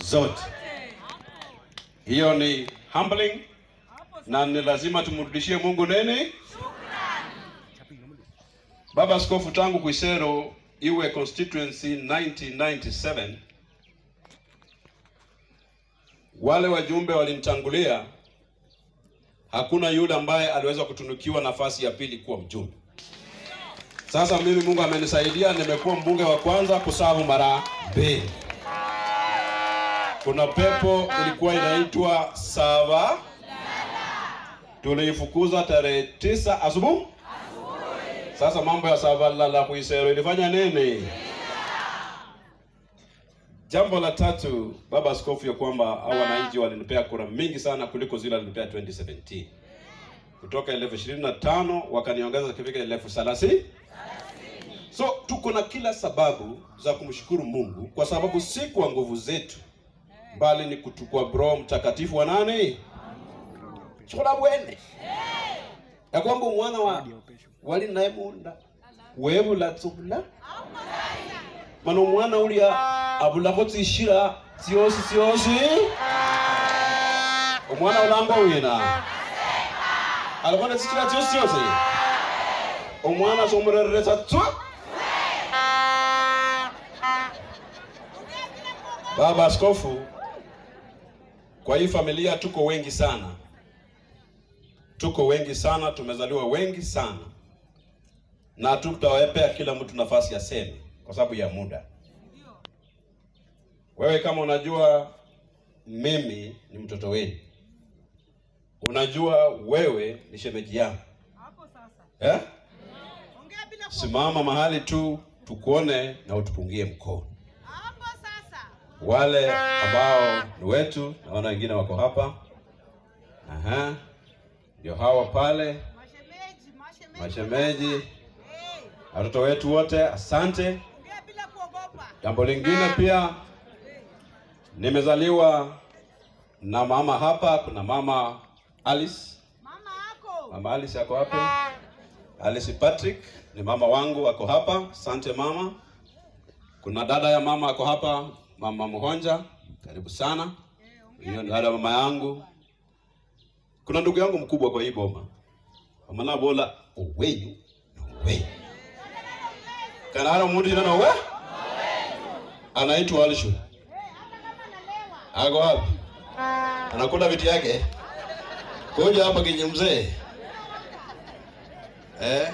zote. Hiyo ni humbling na ni lazima tumrudishie Mungu nini? Baba Askofu, tangu Kwisero iwe constituency 1997 wale wajumbe walimtangulia, hakuna yule ambaye aliweza kutunukiwa nafasi ya pili kuwa mjumbe. Sasa mimi Mungu amenisaidia, nimekuwa mbunge wa kwanza kusavu mara mbili. Kuna pepo ilikuwa inaitwa Sava, tuliifukuza tarehe tisa asubuhi. Sasa mambo ya Sava lala Kwisero ilifanya nini? Jambo la tatu, baba askofu, ya kwamba hao wananchi walinipea kura mingi sana kuliko zile walinipea 2017 kutoka elfu ishirini na tano wakaniongeza kifika elfu thelathini. So tuko na kila sababu za kumshukuru Mungu kwa sababu si kwa nguvu zetu, bali ni kutukwa Roho Mtakatifu wa nani chikola bwene ya kwamba umwana wa wali naye munda webula tsubula mana umwana ulya abulako tsishira tsiosi tsiosi umwana ulamba wina alikona tsishira tsiosi tsiosi umwana somureresa tswa Baba Askofu, kwa hii familia tuko wengi sana, tuko wengi sana, tumezaliwa wengi sana, na tutawapea kila mtu nafasi ya semi kwa sababu ya muda. Wewe kama unajua mimi ni mtoto wenu, unajua wewe ni shemeji yangu eh? Simama mahali tu tukuone na utupungie mkono wale ambao ni wetu, naona wengine wako hapa. Aha, ndio hawa pale mashemeji, watoto wetu wote, asante. Jambo lingine pia, nimezaliwa na mama hapa. Kuna mama Alice, mama Alice ako hapa. Alice Patrick ni mama wangu, ako hapa. Asante mama. Kuna dada ya mama ako hapa, mama Muhonja, karibu sana. Hiyo ni dada mama yangu. Kuna ndugu yangu mkubwa kwa hii boma, amana bola owenyu owenyu kanara mundu jina nowe anaitwa Alishu. Ako wapi? Anakula viti yake. Kuja hapa kinyi mzee. Eh?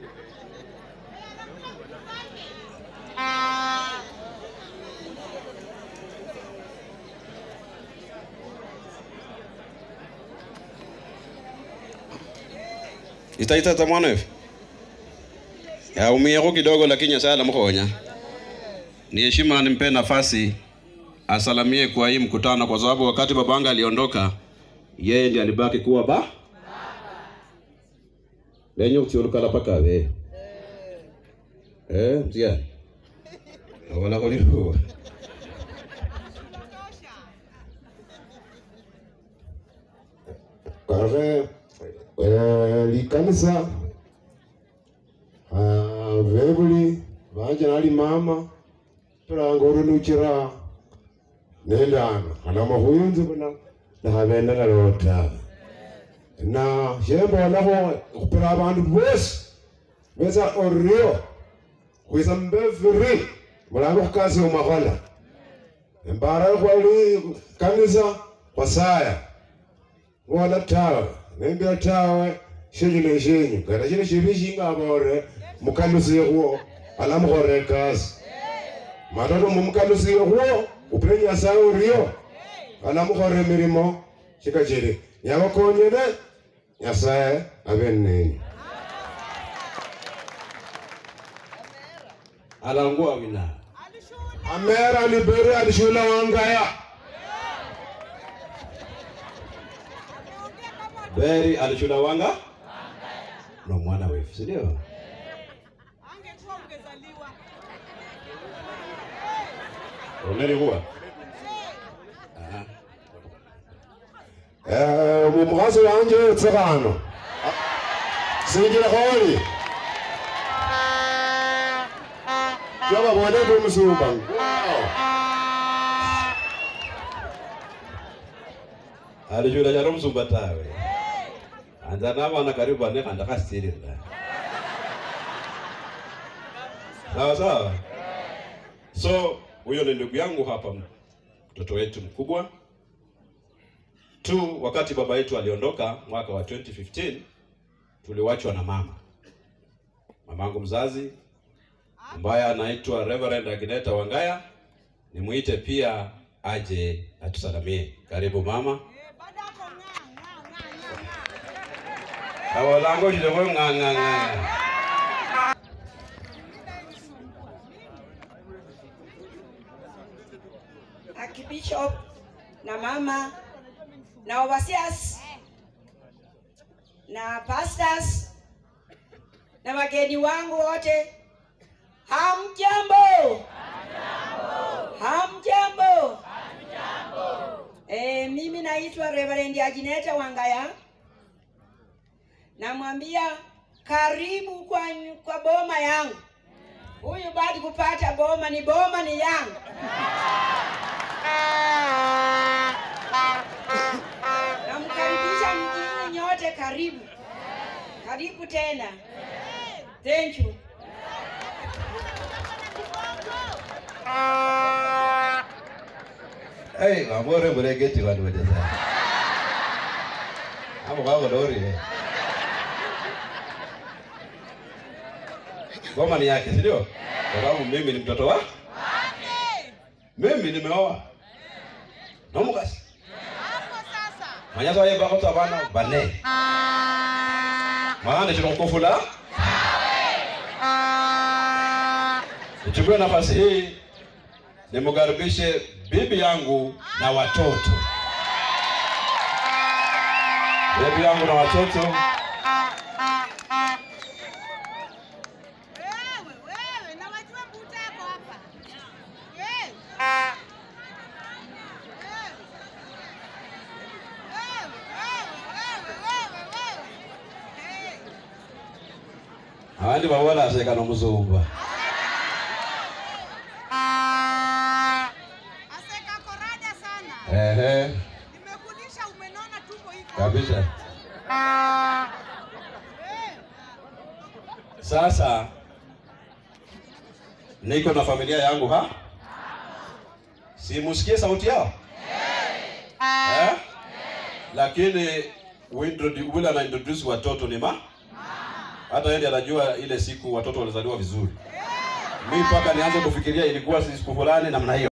itaita za mwana hivi yaumieko kidogo, lakini Nyasaye alamhonya. Ni heshima nimpe nafasi asalamie kwa hii mkutano, kwa sababu wakati babanga aliondoka, yeye ndiye alibaki kuwa ba lenye uchiolukala paka we eh mtia wala kulipo kare eh, likanisa ah, vevuli vanje nali mama tulanga urunukira nendana ana mahuyunzi kuna nahavendela lota na shembolaho khupira abandu bosi besa orio khwisa mbeviri mulambe khukasi omakhola embara khwali kanisa khwasaya wala tawe nembira tawe shenyu ne shenyu kata shino shibi shingabore mukalusiye khwo alamukhorera ekasi matoto mumukalusiye khwo upire nyasaye orio alamukhorera emilimo shika chiri nyabakonyere nyasaye abe nenyu alangua wina amera libere alishula wangaya beri alishula wanga no mwana wefu, si ndio? angekuwa ungezaliwa Umelikuwa Eh, mumukhazi wanje tsikhano sinjile kholi jobabone ndi omusumba alishula charo msumba tawe anza navana karibu ane kandakasirira sawa sawa so huyo ni ndugu yangu hapa mtoto wetu mkubwa tu wakati baba yetu aliondoka mwaka wa 2015 tuliwachwa na mama mamangu mzazi ambaye anaitwa Reverend Agneta Wangaya nimuite pia aje atusalamie karibu mama Eh, badako ng'a, ng'a, ng'a, ng'a. kawalango shilego ng'ang'ang'a Archbishop na mama na overseers na pastors na wageni wangu wote, hamjambo? Hamjambo? Eh, mimi naitwa Reverend Agineta Wangaya. Namwambia karibu kwa, kwa boma yangu. Huyu bado kupata boma ni boma ni yangu. Namkaribisha mjini nyote, karibu karibu tena. Thank you. Hey, amore mregeti wanu wajeza. Hapo kwa lori. eh. Goma ni yake, si ndio? Kwa sababu mimi ni mtoto wa mimi nimeoa. Nomukasi. Hapo sasa. Manyazo aye bako tabana bane. Maana chino kufula. Nichukue nafasi hii nimkaribishe bibi yangu na watoto. Bibi yangu na watoto. Wewe, wewe, na wajua mbutako hapa. Wewe. Wewe, wewe, wewe, wewe. Hey. Abandi babola aseka n'omuzumba. Aseka korada sana. Ehe, Nimekulisha umenona tumbo hivi. kabisa. Eh. Sasa niko na familia yangu ha? Simusikie sauti yao? Eh? Lakini uintrodu- ule ana introduce watoto ni ma? Hata yeye ndiye anajua ile siku watoto walizaliwa vizuri. Mimi mpaka nianze kufikiria ilikuwa si siku fulani namna hiyo.